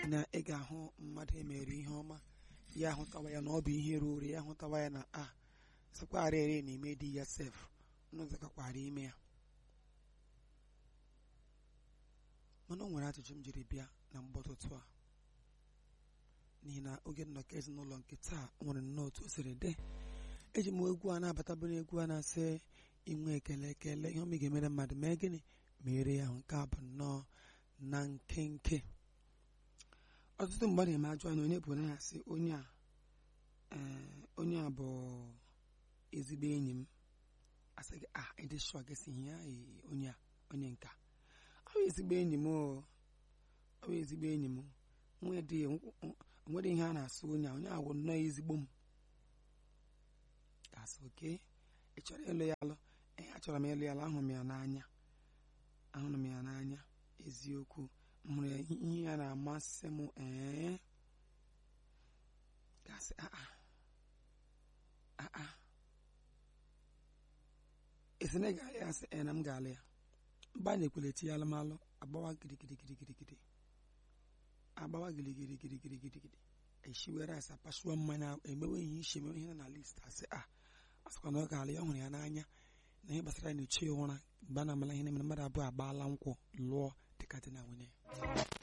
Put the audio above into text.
na ị ga-ahụ mmadụ emere ihe ọma ya ahụtawa ya na ọ bụ ihe ruru ya ahụtawa ya na a sakwara ere na-eme di ya sef nụzakakwara ime ya mana o nwere ajụjụ m jiri bịa na mgbọtụtụ a n'ihi na oge nnọkọ ezinụlọ nke taa nwere nnọọ otu o siri dị eji m egwu a na-abatabụ n'egwu a na-asị inwe ekele ekele ihe ọma ị ga-emere mmadụ mee gịnị mere ya ahụ nke a bụ nnọọ na nkenke ọtụtụ mgbe a na-eme ajụ anya onye bụ na asị onye a ee onye a bụ ezigbo enyi m asị gị ah ịdị shọ gị si ihe ee onye a onye nka ọ bụ ezigbo enyi m o ọ bụ ezigbo enyi m nwedị nwere ihe a na-asụ onye a onye a bụ nnọọ ezigbo m gasị oke ị chọrọ ịlụ ya alụ ee achọrọ m ịlụ ya alụ ahụrụ m ya n'anya ahụrụ m ya n'anya eziokwu m hụrụ ya ihe ya na-amasị m ee gasị aa aa esi na ị ga-alụ ya asị ee na m ga-alụ ya mgbe a na-ekwele ti ya alụmalụ agbawa girigirigirigirigiri agbawa girigirigirigirigiri eshiwere asa pasuo mmanya emewe ihe iche emewe ihe na list asị a asịkwa na ọ ga-alụ ya ọ hụrụ ya n'anya na ihe gbasara na-eche ya ụra mgbe a na-amala ihe na-emere mmadụ abụọ agbaala nkwụ lụọ dịka dị na nwunye